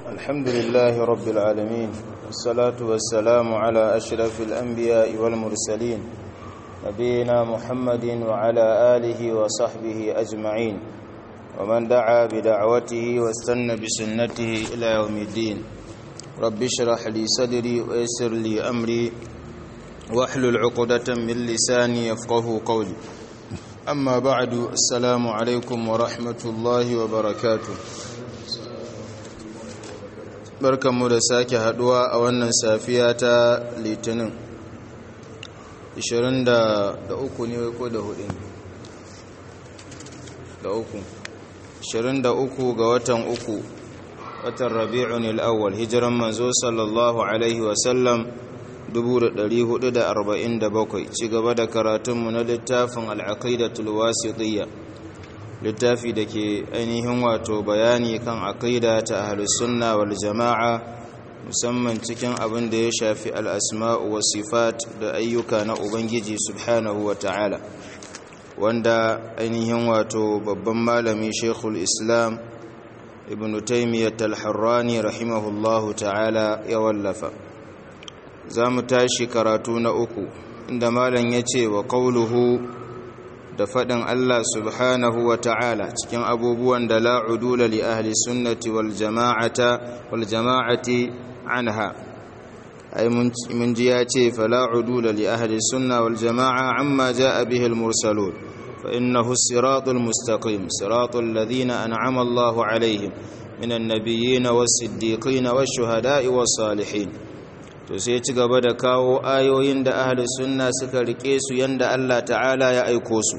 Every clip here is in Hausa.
الحمد لله رب العالمين والصلاة والسلام على أشرف الأنبياء والمرسلين نبينا محمد وعلى آله وصحبه أجمعين ومن دعا بدعوته واستنى بسنته إلى يوم الدين رب اشرح لي صدري ويسر لي أمري واحلل عقدة من لساني يفقه قولي أما بعد السلام عليكم ورحمة الله وبركاته barkanmu da sake haduwa a wannan safiya ta litinin 23 ne ko da hudu da uku 23 ga watan uku watan rabi'un al'awwal hijiran manzo sallallahu alaihi wasallam 1447 ci gaba da karatunmu na littafin al'aqidatul wasitiyya littafi da ke ainihin wato bayani kan aqida ta ahlus sunna wal jama'a musamman cikin abin da ya shafi al'asma'u wa sifat da ayyuka na ubangiji subhanahu wa ta'ala wanda ainihin wato babban malami shekul islam ibn taimiyyat al-harrani rahimahullahu ta'ala ya wallafa za mu tashi karatu na uku inda malam ya ce wa ƙauluhu da faɗin Allah subhanahu wa ta'ala cikin abubuwan da la'udula li ahli sunnati wal jama'ata wal jama'ati anha ai mun ji ya ce fala'udula li ahli sunna wal jama'a amma ja'a bihi al mursalun fa innahu siratul mustaqim siratul ladhina an'ama Allahu alaihim minan nabiyyin was siddiqin wash shuhada'i was salihin to sai ci gaba da kawo ayoyin da ahli sunna suka rike su yanda Allah ta'ala ya aiko su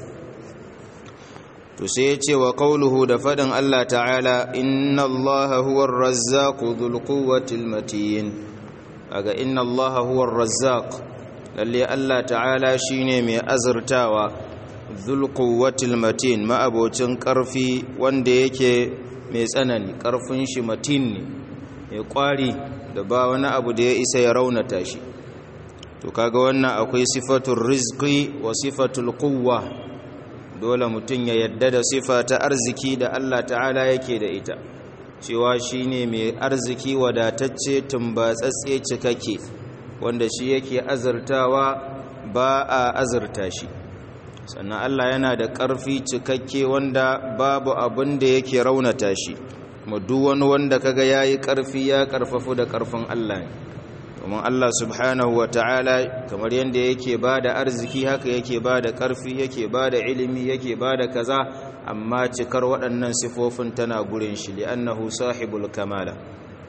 to sai ya ce wa qauluhu da fadin Allah ta'ala inna Allaha huwar razzaqu dhul quwwatil matin aga inna Allaha huwar razzaq lalle Allah ta'ala shine mai azurtawa dhul quwwatil matin ma'abocin karfi wanda yake mai tsanani karfin shi matin ne mai kwari da ba wani abu da ya isa ya raunata shi to kaga wannan akwai sifatul rizqi wa sifatul quwwa dole mutum ya yadda da sifa ta arziki da Allah ta'ala yake da ita cewa shine mai arziki wadatacce tumbatsatse cikakke wanda shi yake azurtawa ba a azurta shi sannan Allah yana da ƙarfi cikakke wanda babu abin da yake raunata shi kuma duk wani wanda kaga yayi karfi ya karfafu da karfin Allah ne domin Allah subhanahu wataala kamar yanda yake bada arziki haka yake bada karfi yake bada ilimi yake bada kaza amma cikar waɗannan sifofin tana gurin shi li'annahu sahibul kamala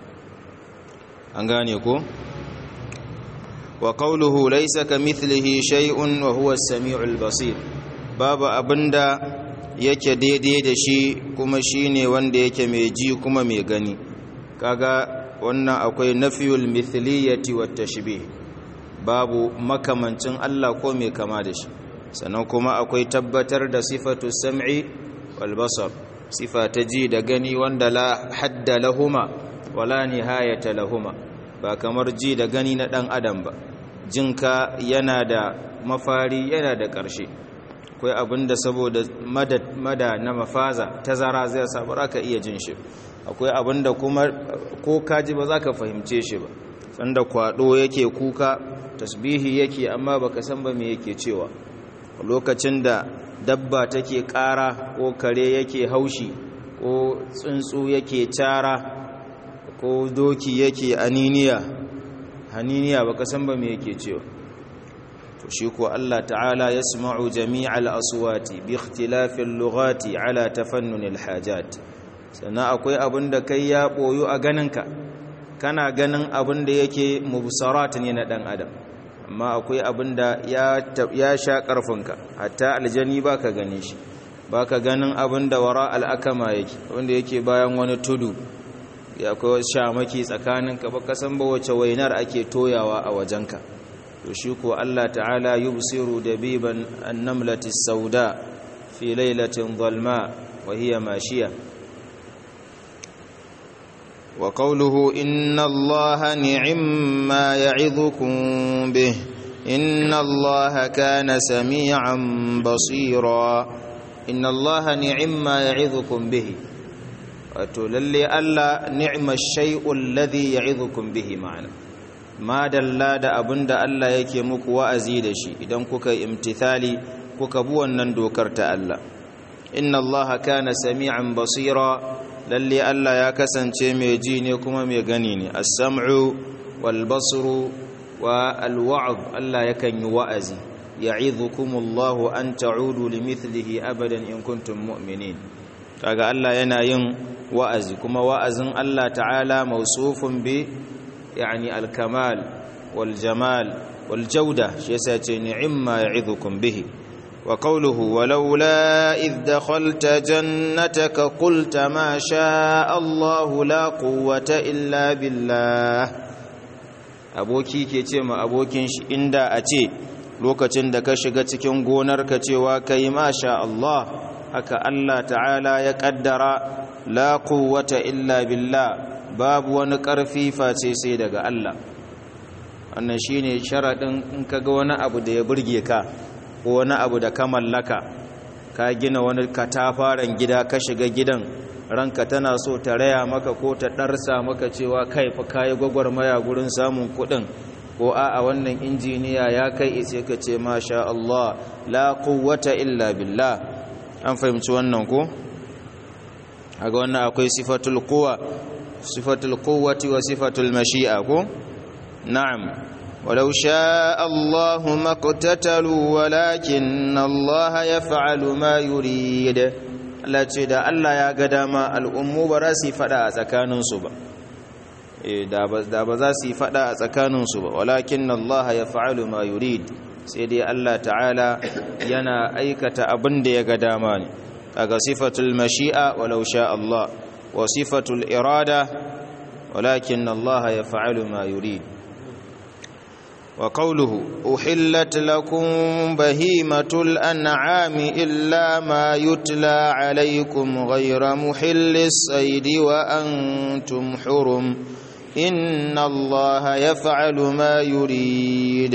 an gane ko wa qawluhu laysa kamithlihi shay'un wa huwa as-sami'ul basir babu abinda yake daidai da shi kuma shi ne wanda yake mai ji kuma mai gani kaga wannan akwai nafiyul mithliyati wat tashbih babu makamancin Allah ko mai kama da shi sannan kuma akwai tabbatar da sifatu sam'i wal basar sifa ta ji da gani wanda la hadda lahuma wala nihayata lahuma ba kamar ji da gani na dan adam ba jinka yana da mafari yana da ƙarshe akwai abin da saboda mada na mafaza tazara zai samu ka iya jin shi akwai abin da kuma ko kaji ba za ka fahimce shi ba sanda kwado yake kuka tasbihi yake amma baka san ba me yake cewa lokacin da dabba take ƙara ko kare yake haushi ko tsuntsu yake cara ko doki yake aniniya haniniya baka san ba me yake cewa to shi ko Allah ta'ala yasma'u jami'al aswati bi ikhtilafil lughati ala tafannunil hajat sannan akwai abin da kai ya boyu a ganinka kana ganin abin da yake mubsarat ne na dan adam amma akwai abin da ya ya sha karfinka hatta aljani baka gane shi baka ganin abin da wara al'akama yake wanda yake bayan wani tudu ya akwai shamaki tsakaninka baka san ba wace wainar ake toyawa a wajenka to shi ko Allah ta'ala yubsiru dabiban annamlati sauda fi lailatin zalma wa hiya mashiya wa qawluhu inna allaha ni'ma ya'idhukum bih inna allaha kana sami'an basira inna allaha ni'ma ya'idhukum bihi wato lalle Allah ni'ma shay'ul ladhi ya'idhukum bihi ma'ana ma dalla da abinda Allah yake muku wa'azi da shi idan kuka imtithali kuka bi wannan dokar ta Allah inna Allah kana sami'an basira lalle Allah ya kasance mai ji ne kuma mai gani ne as-sam'u wal basru wa al-wa'd Allah yakan yi wa'azi ya'idhukumullahu an ta'udu limithlihi abadan in kuntum mu'minin kaga Allah yana yin wa'azi kuma wa'azin Allah ta'ala mausufun bi yani al-kamal wal jamal wal jawda shi yasa ce ni'imma ya'idhukum bihi wa qawluhu walaula idh dakhalta jannataka qulta ma sha'a Allah la quwwata illa billah aboki ke ce ma abokin shi inda a ce lokacin da ka shiga cikin gonarka cewa kai masha Allah haka Allah ta'ala ya kaddara la quwwata illa billah babu wani ƙarfi face sai daga Allah wannan shine sharadin in kaga wani abu da ya burge ka ko wani abu da ka mallaka ka gina wani katafaren gida ka shiga gidan ranka tana so ta raya maka ko ta ɗarsa maka cewa kai fa kayi gwagwarmaya gurin samun kuɗin ko a wannan injiniya ya kai sai ka ce masha Allah la quwwata illa billah an fahimci wannan ko aga wannan akwai sifatul quwa sifatul quwwati wa sifatul mashi'a ko na'am ولو شاء الله ما اقتتلوا ولكن الله يفعل ما يريد Allah ce da Allah ya ga dama al'ummu ba za su yi fada a tsakaninsu ba da ba za su yi fada a tsakaninsu ba walakin Allah ya fa'alu ma yurid sai dai Allah ta'ala yana aikata abin da ya ga dama ne kaga sifatul mashi'a walau sha Allah wa sifatul irada walakin Allah ya fa'alu ma yurid wa qawluhu uhillat lakum bahimatul an'ami illa ma yutla alaykum ghayra muhillis saydi wa antum hurum inna allaha yaf'alu ma yurid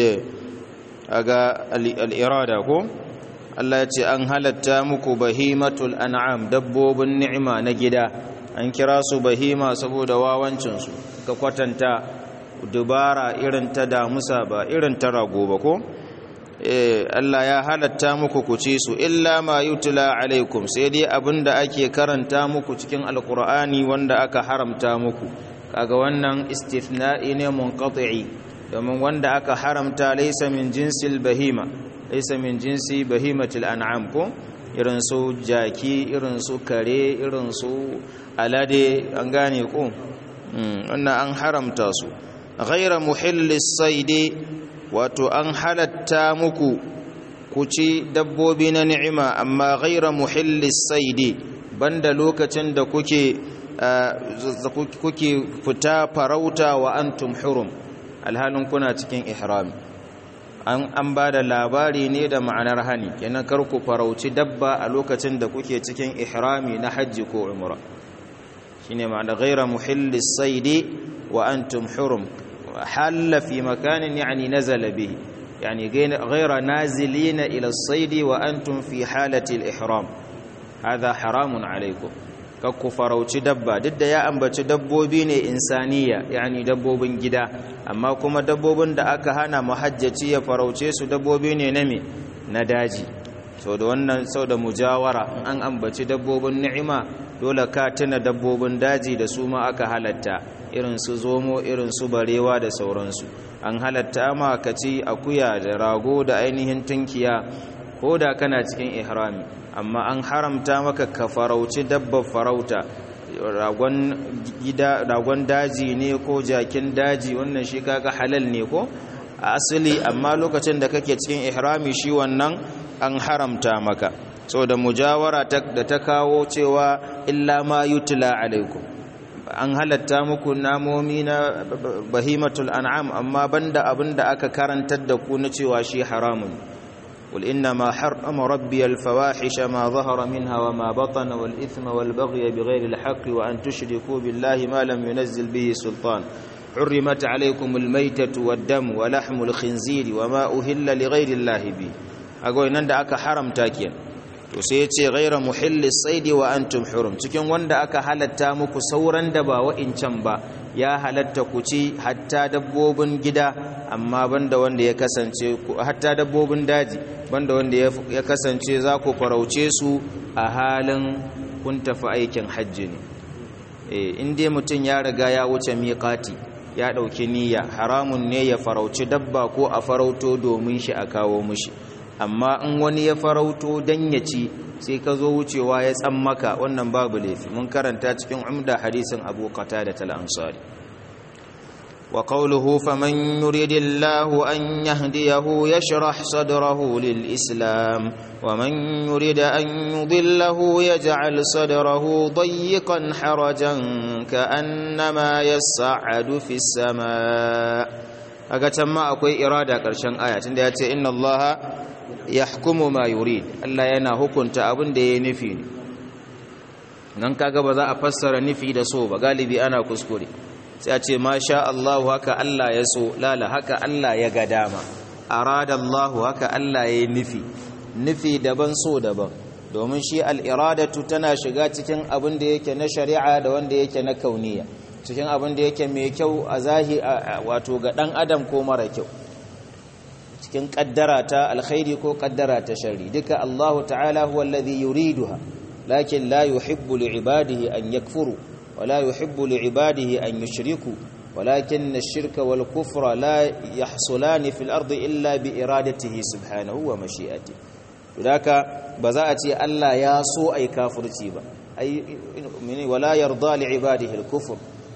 aga al-irada ko Allah ya ce an halatta muku bahimatul an'am dabbobin ni'ima na gida an kira su bahima saboda wawancin su ka kwatanta dubara irin ta damusa ba irin ta rago ba ko eh Allah ya halatta muku ku ci su illa ma yutla alaikum sai dai abinda ake karanta muku cikin alqur'ani wanda aka haramta muku kaga wannan istithna'i ne munqati'i domin wanda aka haramta laysa min jinsil bahima laysa min jinsi bahimatil an'am ko irin su jaki irin su kare irin su alade an gane ko wannan an haramta su ghaira muhillis saidi wato an halatta muku ku ci dabbobi na ni'ima amma ghaira muhillis saidi banda lokacin da kuke kuke fita farauta wa antum hurum alhalin kuna cikin ihrami an an bada labari ne da ma'anar hani kenan kar ku farauci dabba a lokacin da kuke cikin ihrami na hajji ko umra shine ma'ana ghaira muhillis saidi wa antum hurum halla fi makanin yani nazala bihi yani ghaira nazilina ila as-saidi wa antum fi halati al-ihram hadha haramun alaykum kakku farauci dabba duk da ya ambaci dabbobi ne insaniya yani dabbobin gida amma kuma dabbobin da aka hana muhajjaci ya farauce su dabbobi ne na me na daji sau da wannan sau da mujawara in an ambaci dabbobin ni'ima dole ka tuna dabbobin daji da su ma aka halatta irin su zomo irin su barewa da sauransu an halatta ma ka ci akuya da rago da ainihin tunkiya ko da kana cikin ihrami amma an haramta maka ka farauci dabbar farauta ragon gida ragon daji ne ko jakin daji wannan shi kaga halal ne ko a asali amma lokacin da kake cikin ihrami shi wannan an haramta maka saboda mujawara da ta kawo cewa illa ma yutla alaikum an halatta muku namomi na bahimatul an'am amma banda abinda aka karantar da ku na cewa shi haramun قل إنما حرم ربي الفواحش ما ظهر منها وما بطن والإثم والبغي بغير الحق وأن تشركوا بالله ما لم ينزل به سلطان حرمت عليكم الميتة والدم ولحم الخنزير وما أهل لغير الله به أقول إن أك حرم تاكيا to sai ya ce ghaira muhillis saidi wa antum hurum cikin wanda aka halatta muku sauran da ba wa'incan ba ya halatta ku ci hatta dabbobin gida amma banda wanda ya kasance hatta dabbobin daji banda wanda ya kasance za ku farauce su a halin kun tafi aikin hajji ne in dai mutum ya riga ya wuce miƙati ya ɗauki niyya haramun ne ya farauci dabba ko a farauto domin shi a kawo mushi amma in wani ya farauto dan ya ci sai ka zo wucewa ya tsammaka wannan babu laifi mun karanta cikin umda hadisin abu qatada al-ansari wa qawluhu faman yuridillahu an yahdiyahu yashrah sadrahu lil-islam wa man yurida an yudillahu yaj'al sadrahu dayyqan harajan ka'annama yas'adu fis samaa kaga can ma akwai irada karshen aya tunda yace inna allaha yahkumu ma yurid Allah yana hukunta abin da ya nufi ne nan kaga ba za a fassara nufi da so ba galibi ana kuskure sai a ce masha Allah haka Allah ya so lala haka Allah ya ga dama arada Allah haka Allah ya nufi nufi daban so daban domin shi al-iradatu tana shiga cikin abin da yake na shari'a da wanda yake na kauniya cikin abin da yake mai kyau a zahi wato ga dan adam ko mara kyau cikin kaddara ta alkhairi ko kaddara ta sharri duka Allah ta'ala huwa alladhi yuriduha lakin la yuhibbu li'ibadihi an yakfuru wa la yuhibbu li'ibadihi an yushriku ولكن الشرك والكفر لا يحصلان في الأرض إلا بإرادته سبحانه ومشيئته لذلك بزاءتي ألا ياسو أي كافر تيبا أي ولا يرضى لعباده الكفر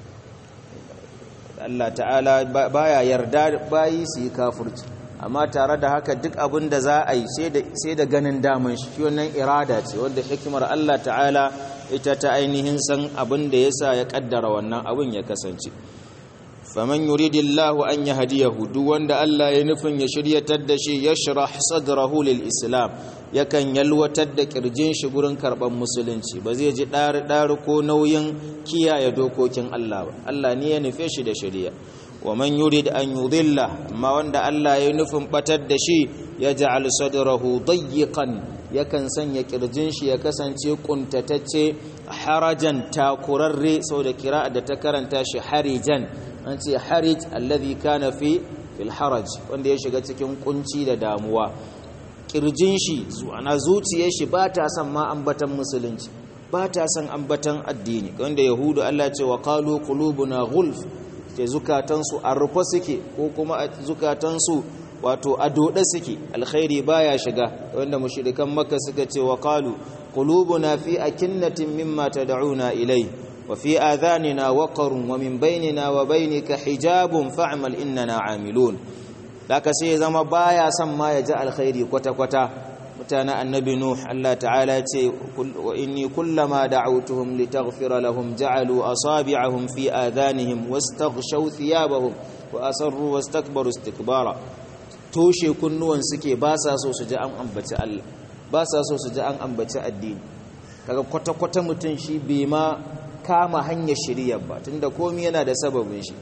Allah ta'ala baya yarda bayi su yi kafirci amma tare da haka duk abin da za a yi sai da ganin daman shi wannan irada ce wanda hikimar Allah ta'ala ita ta ainihin san abin da yasa ya kaddara wannan abin ya kasance faman yuridillahu an yahdiyahu duk wanda Allah ya nufin ya shiryatar da shi yashrah sadrahu lil islam yakan yalwatar da kirjin shi gurin karban musulunci ba zai ji dari dari ko nauyin kiyaye dokokin Allah ba Allah ne ya nufe shi da shari'a wa man yurid an yudilla amma wanda Allah ya nufin batar da shi ya ja'al sadrahu dayyiqan yakan sanya kirjin shi ya kasance kuntatacce harajan takurarre saboda kira'a da ta karanta shi harijan an ce harij alladhi kana fi fil haraj wanda ya shiga cikin kunci da damuwa kirjin shi ana zuciyar shi ba ta son ma ambatan musulunci ba ta son ambatan addini wanda yahudu Allah ce wa qalu qulubuna ghulf ce zukatansu a rufe suke ko kuma zukatansu wato a dode suke alkhairi baya shiga wanda mushrikan makka suka ce wa qalu qulubuna fi akinnatin mimma tad'una ilayhi وفي آذاننا وقر ومن بيننا وبينك حجاب فاعمل إننا عاملون لك سي زما بايا سما يجا الخير كوتا كوتا متانا النبي نوح الله تعالى وإني كلما دعوتهم لتغفر لهم جعلوا أصابعهم في آذانهم واستغشوا ثيابهم وأسروا واستكبروا استكبارا toshe kunnuwan suke ba sa so su ji an ambaci Allah ba sa so su ji an ambaci addini kaga kwata-kwata mutum shi bai ma kama hanyar shirya ba tunda komai yana da sababin shi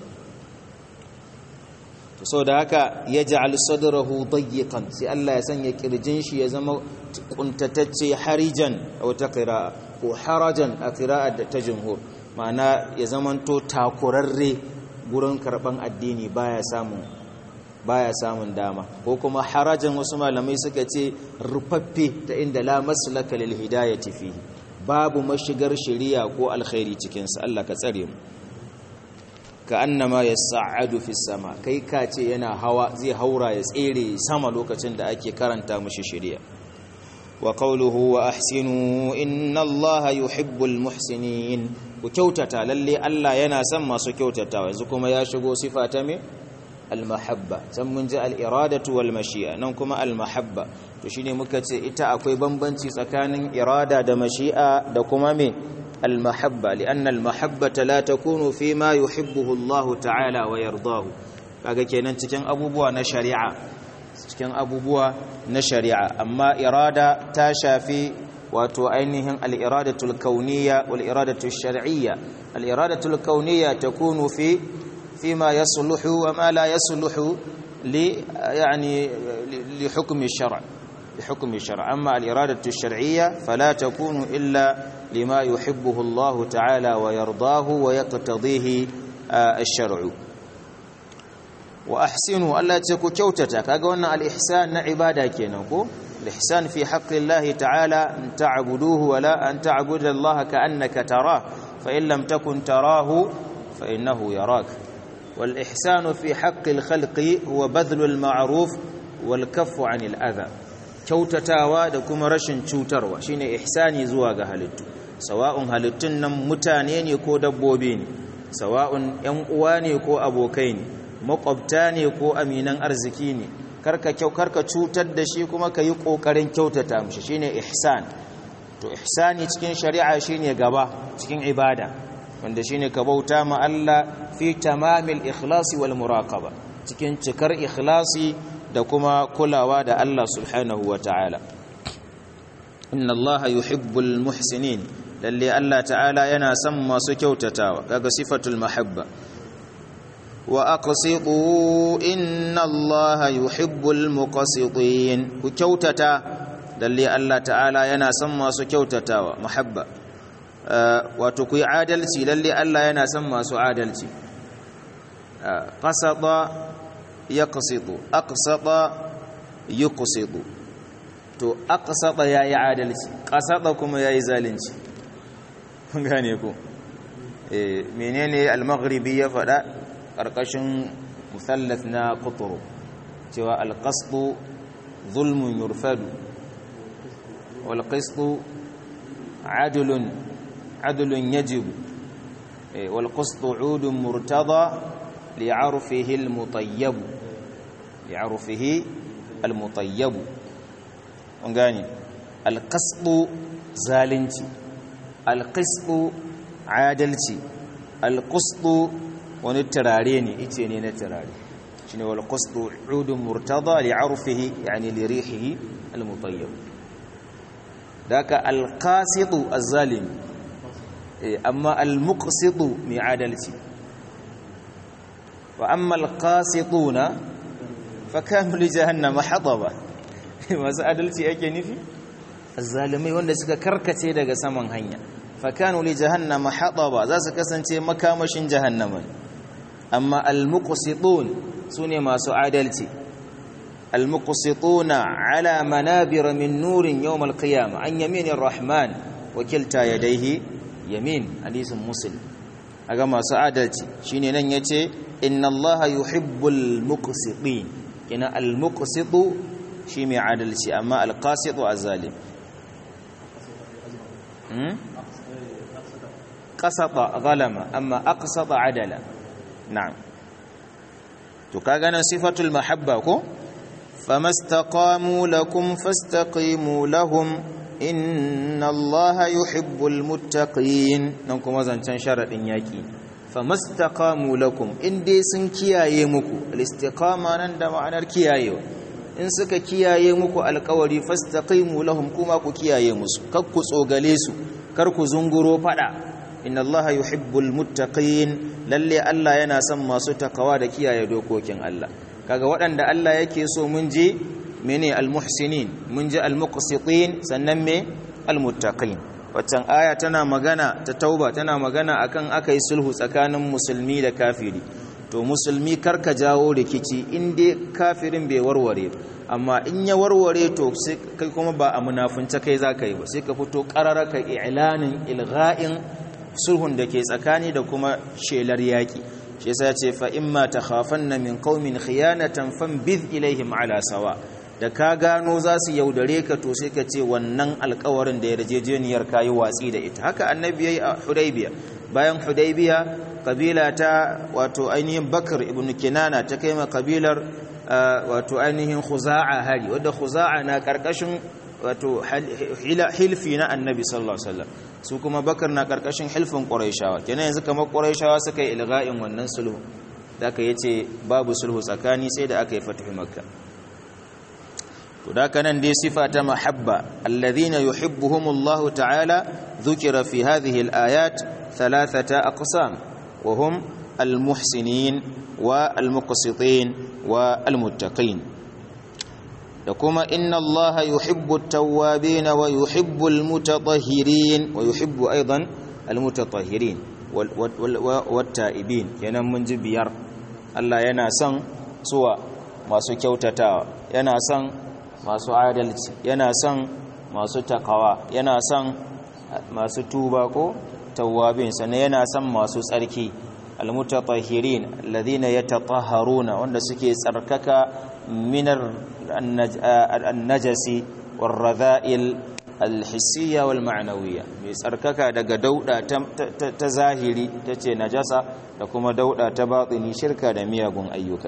to sau da haka ya ja'al sadrahu dayyiqan sai Allah ya sanya kirjin shi ya zama kuntatacce harijan a wata qira'a ko harajan a qira'a da ta jumhur ma'ana ya zamanto takurarre gurin karban addini baya samun baya samun dama ko kuma harajan wasu malamai suka ce rufaffe ta inda la maslaka lil hidayati fihi babu mashigar shari'a ko alkhairi cikinsa Allah ka tsare mu ka annama yas'adu fis sama kai ka ce yana hawa zai haura ya tsere sama lokacin da ake karanta mushi shari'a wa qawluhu wa ahsinu inna Allaha yuhibbul muhsinin ku kyautata lalle Allah yana son masu kyautatawa yanzu kuma ya shigo sifa ta me al-mahabba san mun ji al-iradatu wal mashi'a nan kuma al-mahabba to shine muka ce ita akwai bambanci tsakanin irada da mashi'a da kuma me al-mahabba lianna al-mahabbata la takunu fi ma yuhibbuhu Allah ta'ala wa yardahu kaga kenan cikin abubuwa na shari'a cikin abubuwa na shari'a amma irada ta shafi wato ainihin al-iradatul kauniyya wal iradatul shar'iyya al-iradatul kauniyya takunu fi فيما يصلح وما لا يصلح ل يعني لحكم الشرع بحكم الشرع أما الإرادة الشرعية فلا تكون إلا لما يحبه الله تعالى ويرضاه ويقتضيه الشرع وأحسنوا ألا تكو كوتتا كاقولنا الإحسان عبادة كينوكو الإحسان في حق الله تعالى أن تعبدوه ولا أن تعبد الله كأنك تراه فإن لم تكن تراه فإنه يراك والإحسان في حق الخلق هو بذل المعروف والكف عن الأذى kyautatawa da kuma rashin cutarwa shine ihsani zuwa ga halittu sawa'un halittun nan mutane ne ko dabbobi ne sawa'un ƴan uwa ne ko abokai ne makwabta ne ko aminan arziki ne karka kyau karka cutar da shi kuma ka yi ƙoƙarin kyautata mishi shine ihsan to ihsani cikin shari'a shine gaba cikin ibada wanda shine ka bauta ma Allah fi tamamil ikhlasi wal muraqaba cikin cikar ikhlasi da kuma kulawa da Allah subhanahu wa ta'ala inna Allah yuhibbul muhsinin lalle Allah ta'ala yana son masu kyautatawa kaga sifatul mahabba wa aqsitu inna Allah yuhibbul muqsitin ku kyautata lalle Allah ta'ala yana son masu kyautatawa mahabba wato ku yi adalci lalle Allah yana son masu adalci qasada yaqsitu aqsata yuqsitu to aqsata yayi adalci qasada kuma yayi zalunci kun gane ko eh menene al-maghribi ya fada karkashin musallath na qutru cewa al-qasdu zulmun yurfadu wal qistu adlun adlun yajibu wal qistu udun murtada لعرفه المطيب لعرفه المطيب ungani alqasdu zalunci alqisdu adalci alqasdu wani turare ne ice ne na turare shine wal qasdu udun murtada li'arfihi yani li rihihi almutayyib daka alqasidu azzalim amma almuqsidu mi adalci وأما القاسطون فكانوا لجهنم حطبا masu adalci yake nufi azzalimai wanda suka karkace daga saman hanya fakanu li jahannama hataba za su kasance makamashin jahannama amma almuqsitun sune masu adalci almuqsituna ala manabir min nurin yawm alqiyamah an yaminir rahman wa kilta yadayhi yamin hadisin muslim aga masu adalci shine nan yace inna allaha yuhibbul muqsitin kina al muqsitu shi mai adalci amma al qasitu azzalim hmm qasata zalama amma aqsata adala na'am to kaga nan sifatul mahabba ko famastaqamu lakum fastaqimu lahum inna allaha yuhibbul muttaqin nan kuma zancen sharadin yaki famastaqamu lakum in dai sun kiyaye muku al-istiqama nan da ma'anar kiyayewa in suka kiyaye muku alƙawari fastaqimu lahum kuma ku kiyaye musu kar ku tsogale su kar ku zunguro fada inna allaha yuhibbul muttaqin lalle Allah yana son masu takawa da kiyaye dokokin Allah kaga waɗanda Allah yake so mun je mene al-muhsinin mun je al-muqsitin sannan me al-muttaqin waccan aya tana magana ta tauba tana magana akan akai sulhu tsakanin musulmi da kafiri to musulmi karka jawo rikici in dai kafirin bai warware amma in ya warware to sai kai kuma ba a munafunta kai zaka yi ba sai ka fito qarara ka i'lanin ilgha'in sulhun da ke tsakani da kuma shelar yaki shi yasa ce fa imma takhafanna min qaumin khiyanatan fanbidh ilaihim ala sawa da ka gano za su yaudare ka to sai ka ce wannan alkawarin da yarjejeniyar kayi watsi da ita haka annabi yayi a hudaybiya bayan hudaybiya kabila ta wato ainihin bakar ibn kinana ta kai ma kabilar wato ainihin khuza'a hari wadda khuza'a na karkashin wato hilfi na annabi sallallahu alaihi wasallam su kuma bakar na karkashin hilfin quraishawa kenan yanzu kamar quraishawa suka yi ilga'in wannan sulhu da aka yace babu sulhu tsakani sai da aka yi fatuhu makka to da kanan dai sifa ta mahabba alladhina yuhibbuhumullahu ta'ala dhukira fi hadhihi al-ayat thalathata aqsam wa hum al-muhsinin wa al-muqsitin wa al-muttaqin da kuma inna allaha yuhibbu at-tawwabin wa yuhibbu al-mutatahhirin wa yuhibbu aidan al-mutatahhirin wat-ta'ibin kenan mun ji biyar Allah yana son suwa masu kyautatawa yana son masu adalci yana son masu takawa yana son masu tuba ko tawwabin sannan yana son masu tsarki almutatahhirin alladhina yatatahharuna wanda suke tsarkaka minar an-najasi war-radha'il al-hissiyya wal-ma'nawiyya mai tsarkaka daga dauda ta zahiri tace najasa da kuma dauda ta batini shirka da miyagun ayyuka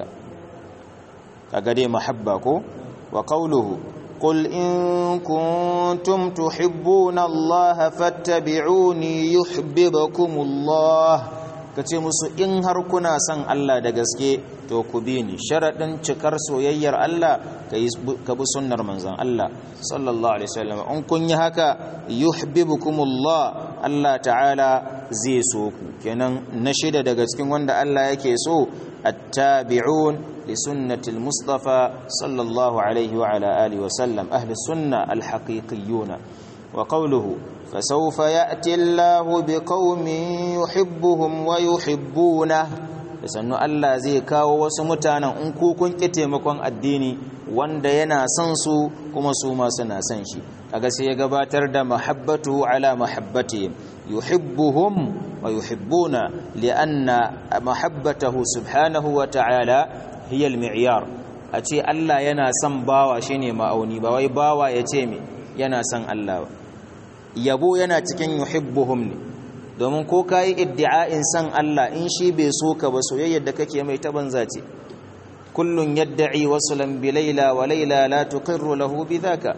kaga dai mahabba ko wa qawluhu قل إن كنتم تحبون الله فاتبعوني يحببكم الله kace musu in har kuna son Allah da gaske to ku bi ni sharadin cikar soyayyar Allah ka bi sunnar manzon Allah sallallahu alaihi wasallam in kun yi haka yuhibbukumullah Allah ta'ala zai so ku kenan na shida daga cikin wanda Allah yake so attabi'un لسنة المصطفى صلى الله عليه وعلى آله وسلم أهل السنة الحقيقيون وقوله فسوف يأتي الله بقوم يحبهم ويحبونه sannu Allah zai kawo wasu mutanen in ku kun ki taimakon addini wanda yana son su kuma su ma suna son shi kaga sai ya gabatar da mahabbatu ala mahabbatihim yuhibbuhum wa yuhibbuna li'anna mahabbatahu subhanahu wa ta'ala hiyal mi'yar a ce Allah yana son bawa shine ma'auni ba wai bawa ya ce me yana son Allah ba yabo yana cikin yuhibbuhum ne domin ko kai iddi'a'in son Allah in shi bai so ka ba soyayyar da kake mai ta banza ce kullun yad'i wasulan bi layla wa layla la tuqirru lahu bidhaka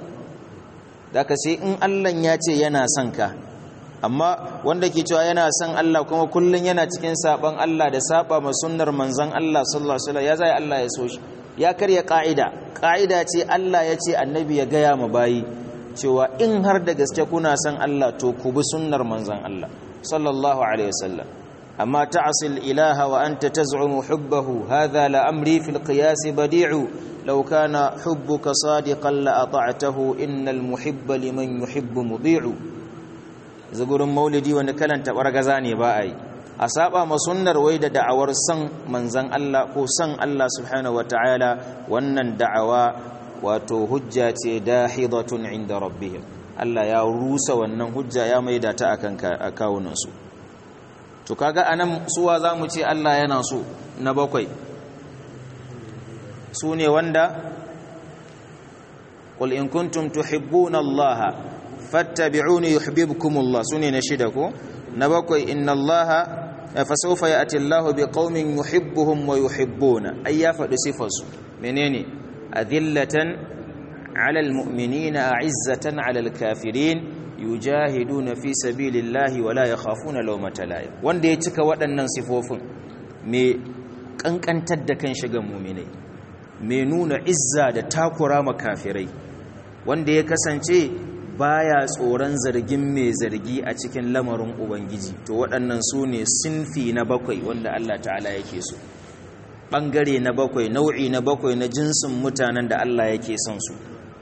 daka sai in Allah ya ce yana son ka amma wanda ke cewa yana son Allah kuma kullun yana cikin saban Allah da saba ma sunnar manzon Allah sallallahu alaihi wasallam ya zai Allah ya so shi ya karya ka'ida ka'ida ce Allah ya ce annabi ya gaya ma bayi cewa in har da gaske kuna son Allah to ku bi sunnar manzon Allah sallallahu alaihi wasallam amma ta'sil ilaha wa anta taz'umu hubbahu hadha la amri fil qiyas badi'u law kana hubbuka sadiqan la ata'tahu innal muhibba liman yuhibbu mudi'u zagurin maulidi wani kalanta bargaza ne ba a yi a saba ma sunnar wai da da'awar san manzan Allah ko san Allah subhanahu wata'ala wannan da'awa wato hujja ce dahidatun inda rabbihim Allah ya rusa wannan hujja ya maida ta akan kawunan su to kaga anan suwa zamu ce Allah yana so na bakwai su ne wanda qul in kuntum tuhibbuna Allah fattabi'uni yuhibbukumullah sune na shida ko na bakwai inna allaha fa sawfa ya'ti allahu biqaumin yuhibbuhum wa yuhibbuna ay ya fadi sifarsu menene adillatan 'ala almu'minina a'izzatan 'ala alkafirin yujahiduna fi sabilillahi wa la yakhafuna lawmata la'im wanda ya cika waɗannan sifofin me kankantar da kan shiga mu'minai me nuna izza da takura makafirai wanda ya kasance baya tsoron zargin mai zargi a cikin lamarin ubangiji to waɗannan su ne sinfi na bakwai wanda Allah ta'ala yake so ɓangare na bakwai nau'i na bakwai na jinsin mutanen da Allah yake son su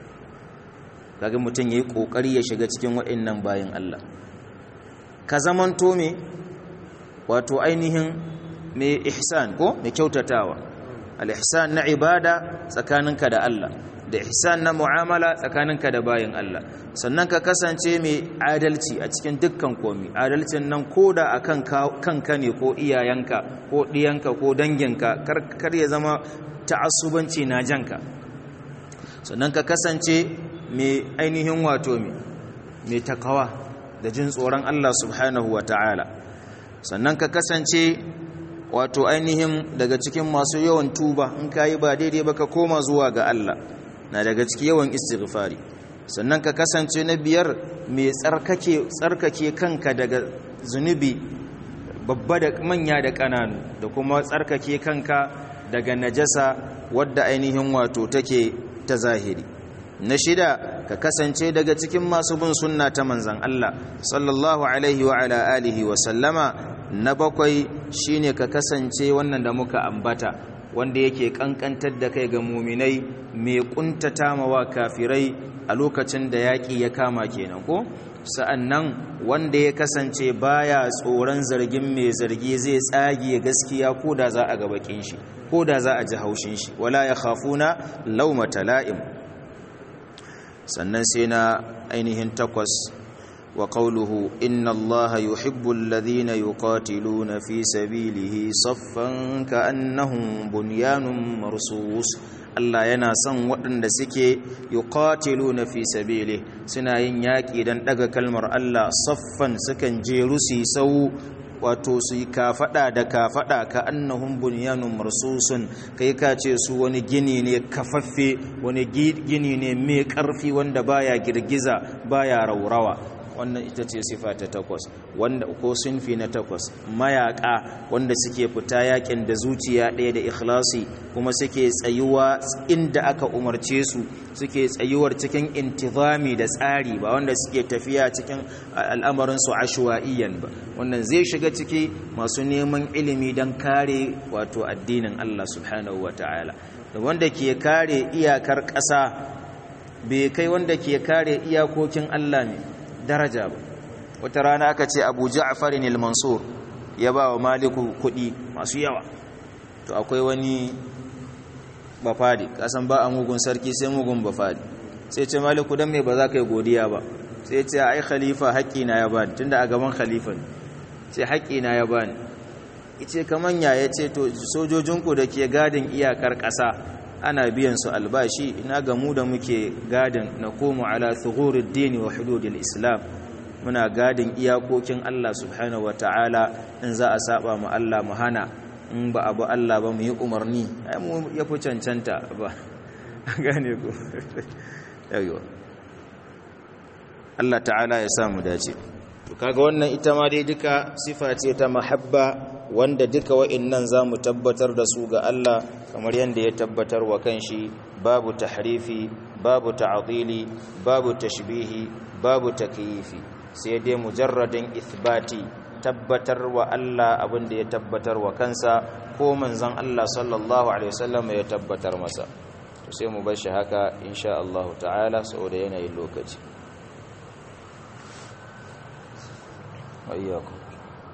kaga mutum ya yi ƙoƙari ya shiga cikin waɗannan bayan Allah ka zamanto me wato ainihin mai ihsan ko mai kyautatawa al-ihsan na ibada tsakaninka da Allah da ihsan na mu'amala tsakaninka da bayin Allah sannan ka kasance mai adalci a cikin dukkan komi adalcin nan koda akan kanka ne ko iyayenka ko diyanka ko danginka kar ya zama ta'assubanci na janka sannan ka kasance mai ainihin wato mai takawa da jin tsoron Allah subhanahu wa ta'ala sannan ka kasance wato ainihin daga cikin masu yawan tuba in ka yi ba daidai ba ka koma zuwa ga Allah na daga ciki yawan istighfari sannan ka kasance na biyar mai tsarkake tsarkake kanka daga zunubi babba da manya da ƙananu da kuma tsarkake kanka daga najasa wadda ainihin wato take ta zahiri na shida ka kasance daga cikin masu bin sunna ta manzan Allah sallallahu alaihi wa ala alihi wa sallama na bakwai shine ka kasance wannan da muka ambata wanda yake kankantar da kai ga muminai mai kuntata mawa kafirai a lokacin da yaƙi ya kama kenan ko sa'annan wanda ya kasance baya tsoron zargin mai zargi zai tsage gaskiya ko da za a ga bakin shi ko da za a ji haushin shi wala ya khafuna laumata la'im sannan sai na ainihin takwas wa qawluhu inna allaha yuhibbu alladhina yuqatiluna fi sabilihi saffan ka'annahum bunyanun marsus Allah yana son waɗanda suke yuqatiluna fi sabili suna yin yaƙi don ɗaga kalmar Allah saffan sukan jeru su sau wato su yi kafaɗa da kafaɗa ka annahum bunyanun marsusun kai ka ce su wani gini ne kafaffe wani gini ne mai ƙarfi wanda baya girgiza baya raurawa wannan ita ce sifa ta takwas wanda ko sunfi na takwas mayaka wanda suke fita yakin da zuciya ɗaya da ikhlasi kuma suke tsayuwa inda aka umarce su suke tsayuwar cikin intizami da tsari ba wanda suke tafiya cikin al'amarin su ashwaiyan ba wannan zai shiga ciki masu neman ilimi don kare wato addinin Allah subhanahu wataala da wanda ke kare iyakar ƙasa bai kai wanda ke kare iyakokin Allah ne daraja ba wata rana aka ce abu ja'farin al-mansur ya ba wa maliku kudi masu yawa to akwai wani bafadi kasan ba a mugun sarki sai mugun bafadi sai ce maliku dan me ba za ka yi godiya ba sai ce ai khalifa haƙƙina ya bani tunda a gaban khalifa ne sai haƙƙina ya bani ice kaman ya yace to sojojinku da ke gadin iyakar ƙasa ana biyan su albashi ina ga mu da muke gadin na komo ala thugurid dini wa hududil islam muna gadin iyakokin Allah subhanahu wa ta'ala in za a saba mu Allah mu hana in ba abu Allah ba mu yi umarni ai mu ya fi cancanta ba gane ku yawa Allah ta'ala ya sa mu dace to kaga wannan ita ma dai duka sifa ce ta mahabba wanda duka wa'annan zamu tabbatar da su ga Allah kamar yadda ya tabbatar wa kanshi babu tahrifi babu ta'dili babu tashbihi babu takyifi sai dai mujarradin ithbati tabbatar wa Allah abinda ya tabbatar wa kansa ko manzon Allah sallallahu alaihi wasallam ya tabbatar masa to sai mu bar shi haka insha Allah ta'ala saboda yanayin lokaci wa iyyakum